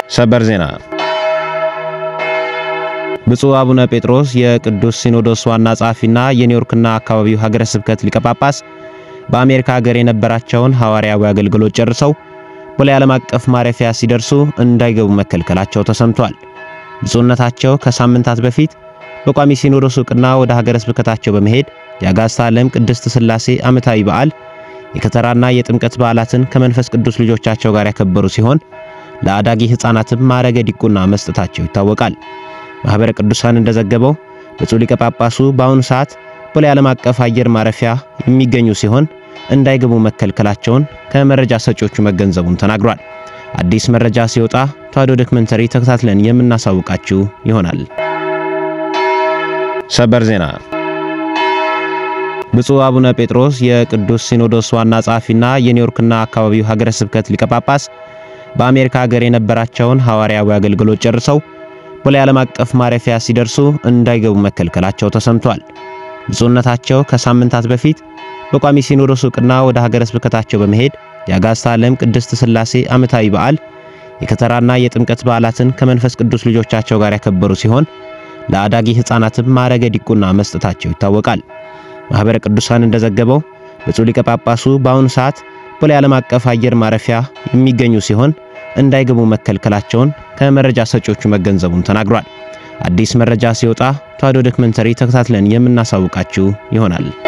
ሰበር ዜና ብፁዕ አቡነ ጴጥሮስ የቅዱስ ሲኖዶስ ዋና ጸሐፊና የኒውዮርክና አካባቢው ሀገረ ስብከት ሊቀ ጳጳስ በአሜሪካ ሀገር የነበራቸውን ሐዋርያዊ አገልግሎት ጨርሰው ቦሌ ዓለም አቀፍ ማረፊያ ሲደርሱ እንዳይገቡ መከልከላቸው ተሰምቷል። ብፁዕነታቸው ከሳምንታት በፊት በቋሚ ሲኖዶስ ዕውቅና ወደ ሀገረ ስብከታቸው በመሄድ የአጋዕዝተ ዓለም ቅድስት ሥላሴ ዓመታዊ በዓል የከተራና የጥምቀት በዓላትን ከመንፈስ ቅዱስ ልጆቻቸው ጋር ያከበሩ ሲሆን ለአዳጊ ሕፃናትም ማዕረገ ዲቁና መስጠታቸው ይታወቃል። ማኅበረ ቅዱሳን እንደዘገበው ብፁዕ ሊቀ ጳጳሱ በአሁኑ ሰዓት ቦሌ ዓለም አቀፍ አየር ማረፊያ የሚገኙ ሲሆን እንዳይገቡ መከልከላቸውን ከመረጃ ሰጪዎቹ መገንዘቡን ተናግሯል። አዲስ መረጃ ሲወጣ ተዋሕዶ ዶክመንተሪ ተከታትለን የምናሳውቃችሁ ይሆናል። ሰበር ዜና ብፁዕ አቡነ ጴጥሮስ የቅዱስ ሲኖዶስ ዋና ጸሐፊና የኒውዮርክና አካባቢው ሀገረ ስብከት ሊቀ ጳጳስ በአሜሪካ ሀገር የነበራቸውን ሐዋርያዊ አገልግሎት ጨርሰው ቦሌ ዓለም አቀፍ ማረፊያ ሲደርሱ እንዳይገቡ መከልከላቸው ተሰምቷል። ብፁዕነታቸው ከሳምንታት በፊት በቋሚ ሲኖዶስ ዕውቅና ወደ ሀገረ ስብከታቸው በመሄድ የአጋዕዝተ ዓለም ቅድስት ሥላሴ ዓመታዊ በዓል የከተራና የጥምቀት በዓላትን ከመንፈስ ቅዱስ ልጆቻቸው ጋር ያከበሩ ሲሆን ለአዳጊ ሕፃናትም ማዕረገ ዲቁና መስጠታቸው ይታወቃል። ማኅበረ ቅዱሳን እንደዘገበው ብፁዕ ሊቀ ጳጳሱ በአሁኑ ሰዓት ቦሌ ዓለም አቀፍ አየር ማረፊያ የሚገኙ ሲሆን እንዳይገቡ መከልከላቸውን ከመረጃ ሰጪዎቹ መገንዘቡን ተናግሯል። አዲስ መረጃ ሲወጣ ተዋሕዶ ዶክመንተሪ ተከታትለን የምናሳውቃችሁ ይሆናል።